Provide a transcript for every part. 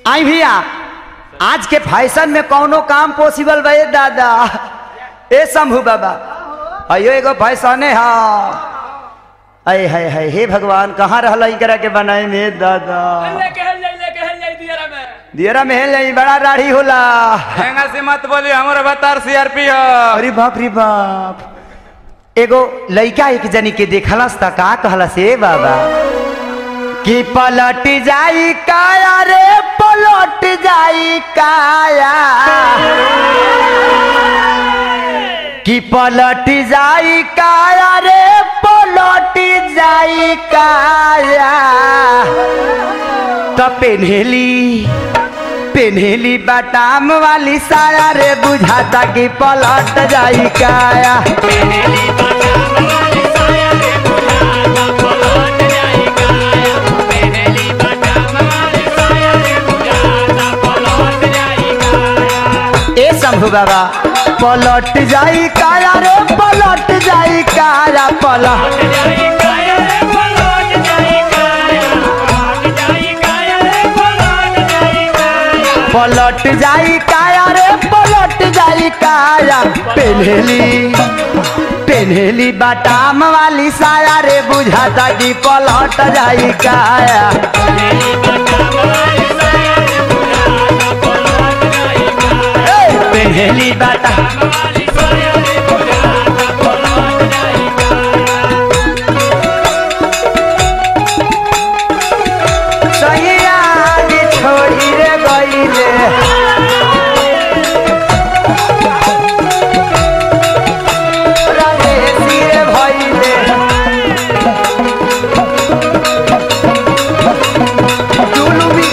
आई भैया आज के फैशन में कौनो काम पॉसिबल बे दादा ए शंभू बाबा अयो एगो फैशन है अय है है हे भगवान कहाँ रहल एकरा के बनाए में दादा लेके हल जाई लेके हल जाई दियरा में दियरा महल नहीं बड़ा दाढ़ी होला हेंगा से मत बोली हमारा बतार सीआरपी है अरे बाप रे बाप एगो लड़का एक जनी के देखलस त का कहलस ए बाबा कि पलट जाई काया रे पलट जाई काया कि पलट जाई काया रे पलट जाई काया त पेन्हेली पेन्हेली बाटाम वाली साया रे बुझाता कि पलट जाई काया ए शंभू बाबा पलट जाई काया रे पलट जाई काया पलट पलट जाई काया रे पलट जाई काया पेन्हेली पेन्हेली बाटाम वाली साया रे बुझाता कि पलट जाई काया ए, पेन्हेली बाटा सैया जी छोड़ी रे गईले राजेशी रे भइले जुलुमी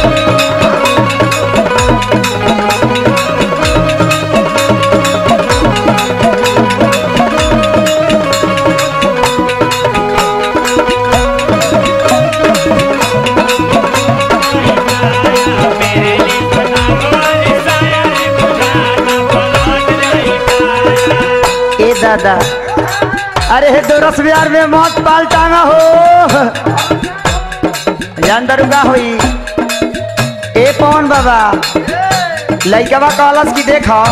ए दादा अरे हे दो रस बिहार में मौत पाल टांगा हो जान दरुगा होई ए पवन बाबा लइकवा कहलस कि देखो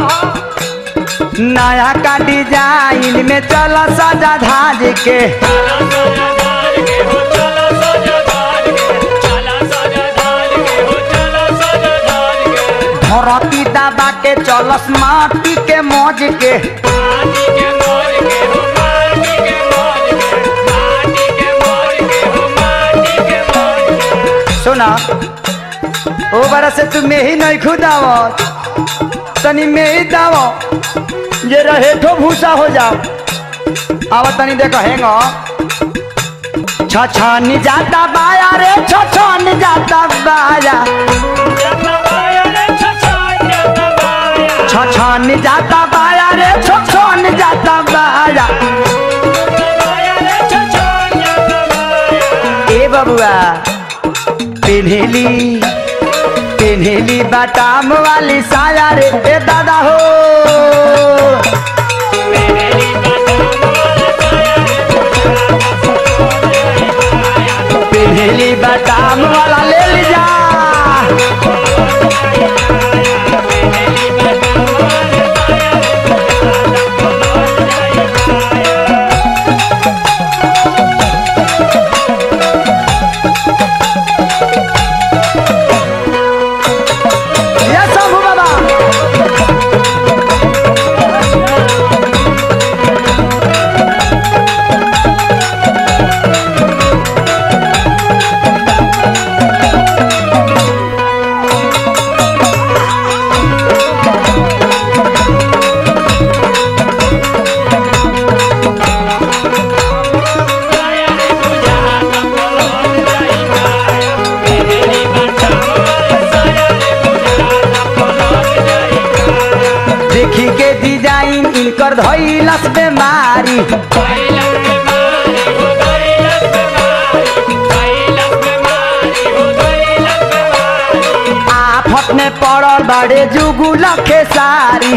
नया का डिजाइन में चल सजा धाज के धरती दबा के चलस माटी के मौज के सुना ओ बरा से तू में ही नहीं खुदावत तनी में ही दावो जे रहे ठो भूसा हो जाओ आवा तनी देखो हेंगो छछन जाता बाया रे छछन जाता बाया छछन जाता बाया रे छछन जाता बाया ए बबुआ पेन्हेली पेन्हेली बाटाम वाली साया रे ए दादा हो पेन्हेली बाटाम वाला ले लीजा ये शंभू बाबा देखी के डिजाइन इनकर धैलस बेमारी आफत में पड़ल बड़े जुगुल के सारी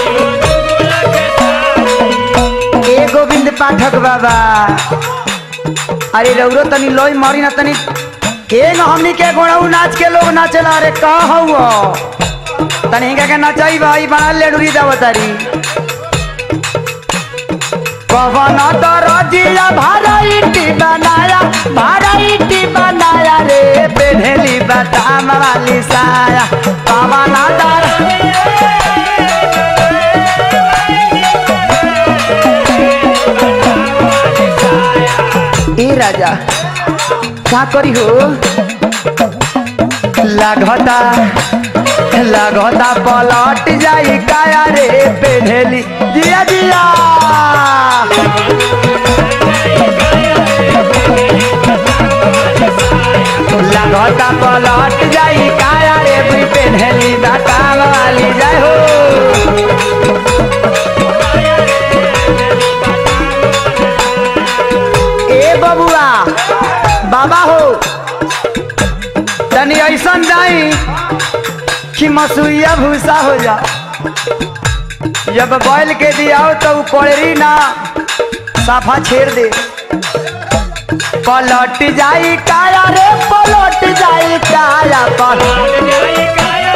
ए गोविंद पाठक बाबा अरे रौरो तनी लोई मारी ना तनी के न हमनी के गोड़ऊ नाच के लोग नाचेला अरे का हौ तनी हिंगा के नचाई भाई बना ले डुरी दावतारी पवन दरजिया भराइटी बनाया भराइटी बनाया रे बेढेली बदाम वाली साया पवन दर ए राजा का करी हो लागता लागता पलट जाई काया रे बेढेली जिया जिया लागता पलट जाई काया रे बुई पेन्हली बाटाम वाली जाय हो ए बबुआ बाबा हो तनी ऐसन जाई कि मसुइया भूसा हो जा जब बैल के दियाओ तो उ कोड़री ना साफा छेड़ दे पलट जाई काया रे पलट जाई काया पलट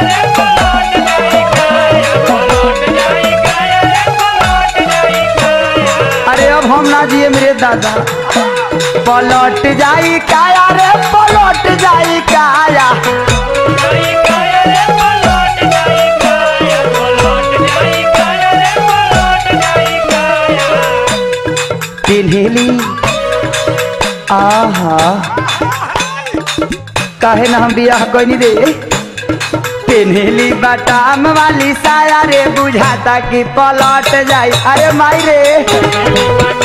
अरे अब हम ना जिए मेरे दादा पलट जाई काया रे पलट जाई काया पिन्हेली आहा काहे ना हम बियाह कइनी रे पिन्हेली बटाम वाली साया रे बुझाता कि पलट जाई अरे माई रे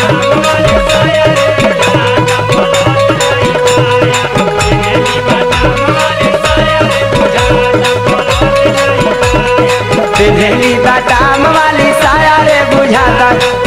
पिन्हेली बटाम वाली साया रे बुझाता